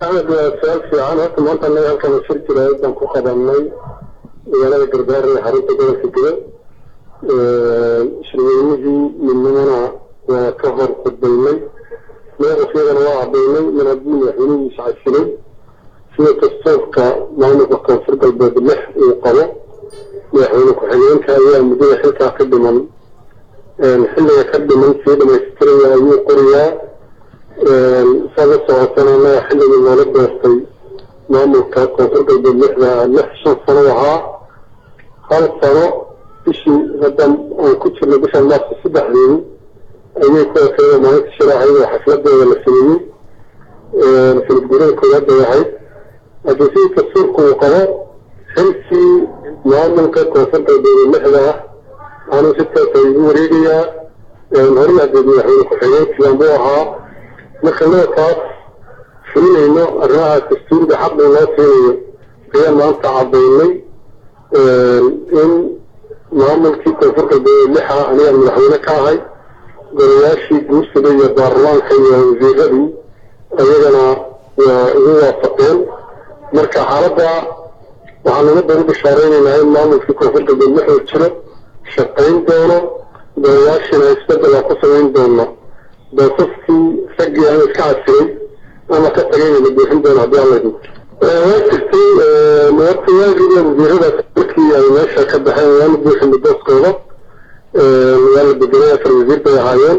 axmed waa su-aal fiican horta maanta anaga halkan shir jiraayad baan ku qabanay magaalada garbaare ee xarunta gobolka gede shirweynihii midnimana waa ka hor khudbaynay madaxasiyadana waa cadaynay min haddii madaxweynihiisa casilay sida dastuurka maamulka koonfur galbeed lix uu qabo madaxweyne ku-xigeenka ayaa muddada xilkaa ka dhiman xilliga ka dhiman sii dhamaystiraya ayuu qoriyaa saga socotana anaga xilligii noola doortay maamulka koonfur galbeed lixda lix shan sano ahaa hal sano bishii hadda aan ku jirnay bishan maarso saddexdeedi ayay ku ekeeda maalinta shiraacaydoo xafladeeda la sameeyey sanad guurada koowaad bay ahayd haddii sidii dastuurka uu qabo xilkii maamulka koonfur galbeed lixda ah anuu si taasa igu wareegayaa horay hadeed madaxweyne ku-xigeenkiiban buu ahaa marka nookaas fulinayno arrimaha dastuuriga xaqii loo siinayo ayaa maanta cadaynay in maamulkii koonfur galbeed lixa aniga madaxweyne ka ahay golayaashii guursada iyo baarlamaanka iyo wasiiradii ayagana waa igu waafaqeen marka xaaladda waxaan ummadda u bishaareynayna in maamulkii koonfur galbeed lixuu jiro shaqayn doono golayaashiina isbedel aan ku samayn doono boosaskii raggii aan iska casilay ama ka tagayna la buuxin doono haddii alla idin waa jirtay horta waagida wasiiradaas markii ay meesha ka baxeen waa la buuxinay booskooda waa la bedelay afar wasiir bay ahaayeen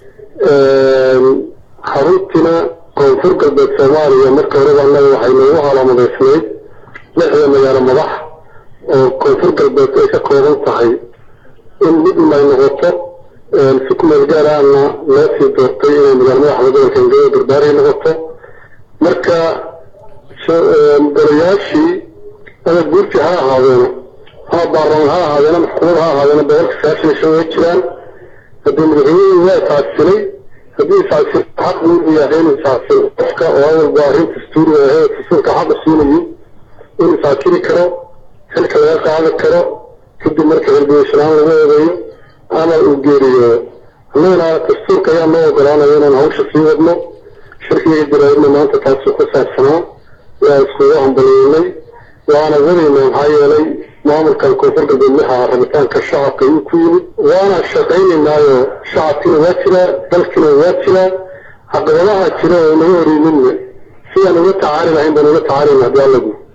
xaruntina koonfur galbeed soomaaliya marka horeba annaga waxay noogu calaamadaysnayd lixda magaalo madax oo koonfur galbeed ay ka kooban tahay in midna ay noqoto si kumeel gaaraana loo sii doortay inay magaalo madaxda gobolka ingada garbaarey noqoto marka golayaashii ama guurti ha ahaadeeno ama baarlamaan ha ahaadeeno ama xukuumad ha ahaadeeno boqolka sagaashan shan way jiraan haddii madaxweynihii waa iscasilay haddii iscasil xaq uu yahay inuu iscasil qofka oo awalba arrin dastuuriga ahee dastuurka xaqa siinayay inuu iscasili karo xilka laga qaadi karo kadib marka xilgudashanaan lagu eedeeyo ama uu geeriyoodo annagana dastuurka ayaa noo ogolaanaya inaan hawsha sii wadno shirkiga jaraa'idna maanta taasuu ku saabsanaa waa iskugu hambaliyeynay waana wadayna maxaa yeelay maamulkan koonfur galbeed lixa rabitaanka shacabka ayuu ku yimid waana shaqaynaynaayo shacabkiina waa jiraa dalkiina waa jiraa caqabadaha jira oo naga horeymidna sidaan uga tacaali lahayn baan uga tacaalayna haddii alla guud